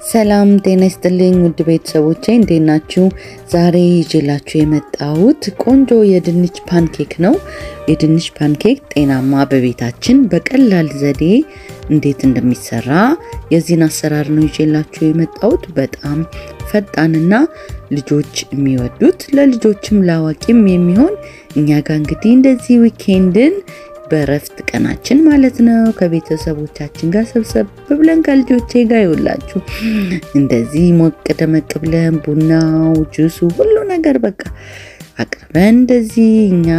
ሰላም ጤና ይስጥልኝ ውድ ቤተሰቦቼ እንዴት ናችሁ? ዛሬ ይዤላችሁ የመጣሁት ቆንጆ የድንች ፓንኬክ ነው። የድንች ፓንኬክ ጤናማ በቤታችን በቀላል ዘዴ እንዴት እንደሚሰራ የዚህን አሰራር ነው ይዤላችሁ የመጣሁት። በጣም ፈጣንና ልጆች የሚወዱት ለልጆችም ለአዋቂም የሚሆን እኛ ጋር እንግዲህ እንደዚህ ዊኬንድን በእረፍት ቀናችን ማለት ነው ከቤተሰቦቻችን ጋር ሰብሰብ ብለን ከልጆቼ ጋር ይውላችሁ እንደዚህ ሞቅ ደመቅ ብለን ቡናው፣ ጁሱ ሁሉ ነገር በቃ አቅርበን እንደዚህ እኛ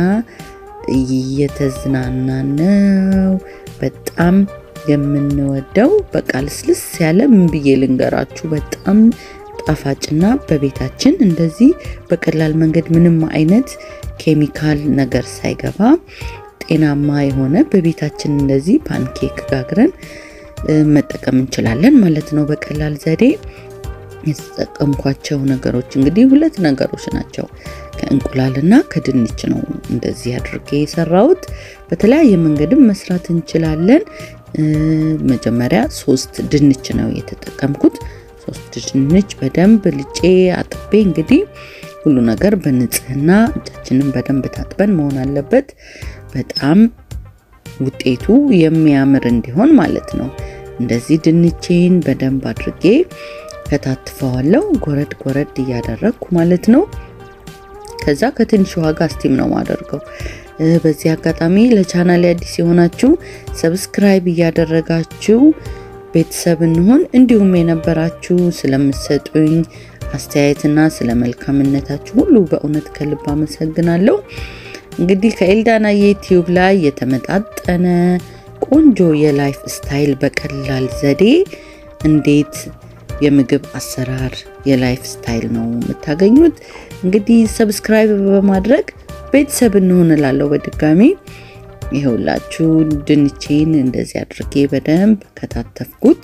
እየተዝናናን ነው። በጣም የምንወደው በቃ ልስልስ ያለ ምን ብዬ ልንገራችሁ በጣም ጣፋጭና በቤታችን እንደዚህ በቀላል መንገድ ምንም አይነት ኬሚካል ነገር ሳይገባ ጤናማ የሆነ በቤታችን እንደዚህ ፓንኬክ ጋግረን መጠቀም እንችላለን ማለት ነው። በቀላል ዘዴ የተጠቀምኳቸው ነገሮች እንግዲህ ሁለት ነገሮች ናቸው። ከእንቁላልና ከድንች ነው እንደዚህ አድርጌ የሰራሁት። በተለያየ መንገድም መስራት እንችላለን። መጀመሪያ ሶስት ድንች ነው የተጠቀምኩት። ሶስት ድንች በደንብ ልጬ አጥቤ እንግዲህ ሁሉ ነገር በንጽህና እጃችንን በደንብ ታጥበን መሆን አለበት። በጣም ውጤቱ የሚያምር እንዲሆን ማለት ነው። እንደዚህ ድንቼን በደንብ አድርጌ ከታትፈዋለሁ፣ ጎረድ ጎረድ እያደረግኩ ማለት ነው። ከዛ ከትንሽ ዋጋ ስቲም ነው ማደርገው። በዚህ አጋጣሚ ለቻናል አዲስ የሆናችሁ ሰብስክራይብ እያደረጋችሁ ቤተሰብ እንሆን፣ እንዲሁም የነበራችሁ ስለምሰጡኝ አስተያየትና ስለ መልካምነታችሁ ሁሉ በእውነት ከልብ አመሰግናለሁ። እንግዲህ ከኤልዳና ዩቲዩብ ላይ የተመጣጠነ ቆንጆ የላይፍ ስታይል በቀላል ዘዴ እንዴት የምግብ አሰራር የላይፍ ስታይል ነው የምታገኙት። እንግዲህ ሰብስክራይብ በማድረግ ቤተሰብ እንሆን እላለሁ። በድጋሚ ይኸውላችሁ ድንቼን እንደዚህ አድርጌ በደንብ ከታተፍኩት።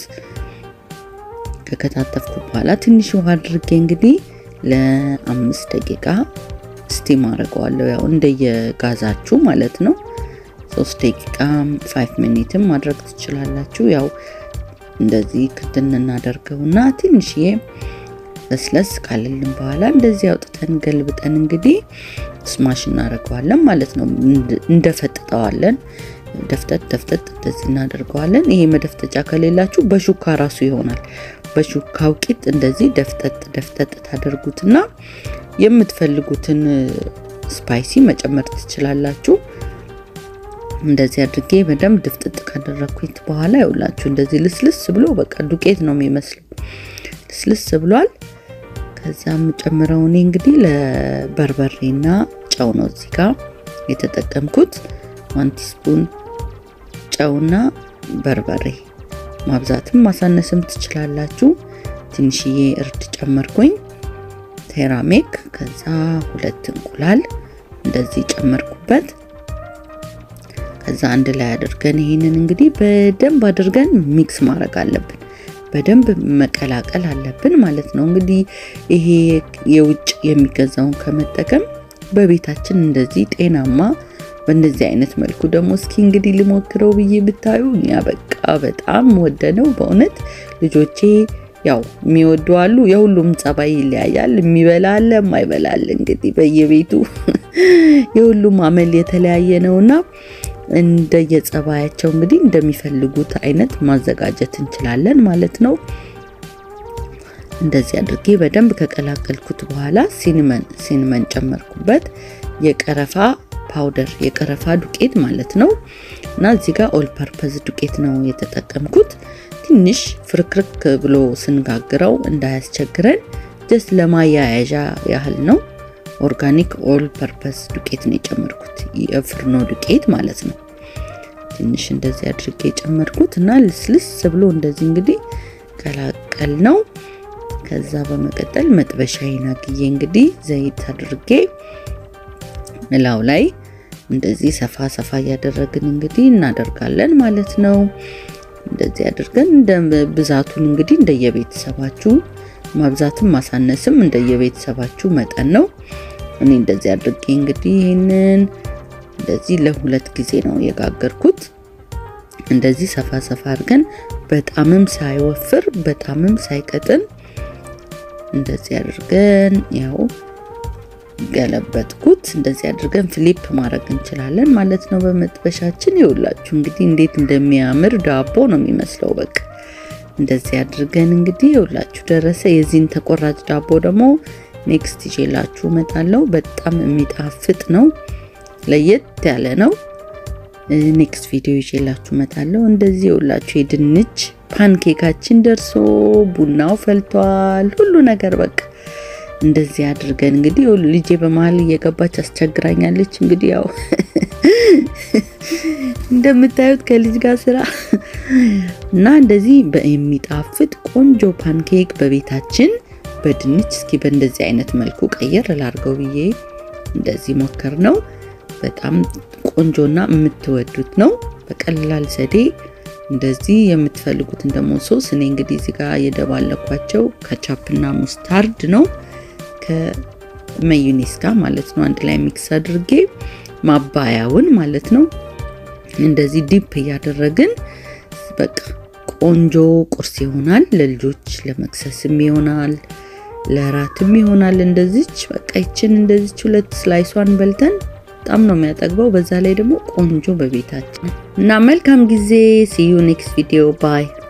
ከከታተፍኩ በኋላ ትንሽ ውሃ አድርጌ እንግዲህ ለአምስት ደቂቃ ስቲም አድርገዋለሁ። ያው እንደየጋዛችሁ ማለት ነው። ሶስት ደቂቃ ፋይቭ ሚኒትም ማድረግ ትችላላችሁ። ያው እንደዚህ ክድን እናደርገውና ትንሽዬ ለስለስ ካለልን በኋላ እንደዚህ አውጥተን ገልብጠን እንግዲህ ስማሽ እናደርገዋለን ማለት ነው። እንደፈጥጠዋለን ደፍጠጥ ደፍጠጥ እንደዚህ እናደርገዋለን። ይሄ መደፍጠጫ ከሌላችሁ በሹካ ራሱ ይሆናል። በሹካው ቂጥ እንደዚህ ደፍጠጥ ደፍጠጥ ታደርጉትና የምትፈልጉትን ስፓይሲ መጨመር ትችላላችሁ። እንደዚህ አድርጌ በደንብ ድፍጥጥ ካደረግኩት በኋላ ይውላችሁ እንደዚህ ልስልስ ብሎ በቃ ዱቄት ነው የሚመስለው። ልስልስ ብሏል። ከዛ የምጨምረው እኔ እንግዲህ ለበርበሬና ጨው ነው እዚህ ጋር የተጠቀምኩት ዋን ቲስፑን ጨውና በርበሬ ማብዛትም ማሳነስም ትችላላችሁ። ትንሽዬ እርድ ጨመርኩኝ፣ ሴራሚክ ከዛ ሁለት እንቁላል እንደዚህ ጨመርኩበት። ከዛ አንድ ላይ አድርገን ይህንን እንግዲህ በደንብ አድርገን ሚክስ ማድረግ አለብን። በደንብ መቀላቀል አለብን ማለት ነው። እንግዲህ ይሄ የውጭ የሚገዛውን ከመጠቀም በቤታችን እንደዚህ ጤናማ በእንደዚህ አይነት መልኩ ደግሞ እስኪ እንግዲህ ልሞክረው ብዬ ብታዩ እኛ በቃ በጣም ወደነው በእውነት ልጆቼ ያው የሚወዱ አሉ። የሁሉም ጸባይ ይለያያል። የሚበላ አለ፣ የማይበላ አለ። እንግዲህ በየቤቱ የሁሉም አመል የተለያየ ነውና እንደየጸባያቸው እንግዲህ እንደሚፈልጉት አይነት ማዘጋጀት እንችላለን ማለት ነው። እንደዚህ አድርጌ በደንብ ከቀላቀልኩት በኋላ ሲንመን ሲንመን ጨመርኩበት የቀረፋ ፓውደር የቀረፋ ዱቄት ማለት ነው። እና እዚህ ጋር ኦል ፐርፐዝ ዱቄት ነው የተጠቀምኩት። ትንሽ ፍርክርክ ብሎ ስንጋግረው እንዳያስቸግረን ጀስት ለማያያዣ ያህል ነው። ኦርጋኒክ ኦል ፐርፐዝ ዱቄት ነው የጨመርኩት፣ የፍርኖ ዱቄት ማለት ነው። ትንሽ እንደዚህ አድርጌ የጨመርኩት እና ልስልስ ብሎ እንደዚህ እንግዲህ ቀላቀል ነው። ከዛ በመቀጠል መጥበሻዬን አግዬ እንግዲህ ዘይት አድርጌ እላው ላይ እንደዚህ ሰፋ ሰፋ እያደረግን እንግዲህ እናደርጋለን ማለት ነው። እንደዚህ አድርገን እንደ ብዛቱን እንግዲህ እንደየቤተሰባችሁ ማብዛትም ማሳነስም እንደየቤተሰባችሁ መጠን ነው። እኔ እንደዚህ አድርጌ እንግዲህ ይህንን እንደዚህ ለሁለት ጊዜ ነው የጋገርኩት። እንደዚህ ሰፋ ሰፋ አድርገን በጣምም ሳይወፍር በጣምም ሳይቀጥን እንደዚህ አድርገን ያው ገለበጥኩት። እንደዚህ አድርገን ፍሊፕ ማድረግ እንችላለን ማለት ነው በመጥበሻችን። ይኸውላችሁ እንግዲህ እንዴት እንደሚያምር ዳቦ ነው የሚመስለው። በቃ እንደዚህ አድርገን እንግዲህ ይኸውላችሁ ደረሰ። የዚህን ተቆራጭ ዳቦ ደግሞ ኔክስት ይዤላችሁ እመጣለሁ። በጣም የሚጣፍጥ ነው፣ ለየት ያለ ነው። ኔክስት ቪዲዮ ይዤላችሁ እመጣለሁ። እንደዚህ ይኸውላችሁ የድንች ፓንኬካችን ደርሶ ቡናው ፈልቷል፣ ሁሉ ነገር በቃ እንደዚህ አድርገን እንግዲህ ልጄ በመሀል እየገባች አስቸግራኛለች። እንግዲህ ያው እንደምታዩት ከልጅ ጋር ስራ እና እንደዚህ የሚጣፍጥ ቆንጆ ፓንኬክ በቤታችን በድንች እስኪ በእንደዚህ አይነት መልኩ ቀየር ላርገው ብዬ እንደዚህ ሞከር ነው። በጣም ቆንጆና የምትወዱት ነው። በቀላል ዘዴ እንደዚህ የምትፈልጉትን ደግሞ ሶስ እኔ እንግዲህ እዚህ ጋር የደባለኳቸው ከቻፕና ሙስታርድ ነው ከመዩኔስ ጋር ማለት ነው። አንድ ላይ ሚክስ አድርጌ ማባያውን ማለት ነው እንደዚህ ዲፕ እያደረግን በቃ ቆንጆ ቁርስ ይሆናል። ለልጆች ለመክሰስም ይሆናል፣ ለራትም ይሆናል። እንደዚች በቃ ይችን እንደዚች ሁለት ስላይሷን በልተን በጣም ነው የሚያጠግበው። በዛ ላይ ደግሞ ቆንጆ በቤታችን እና መልካም ጊዜ። ሲዩ ኔክስት ቪዲዮ ባይ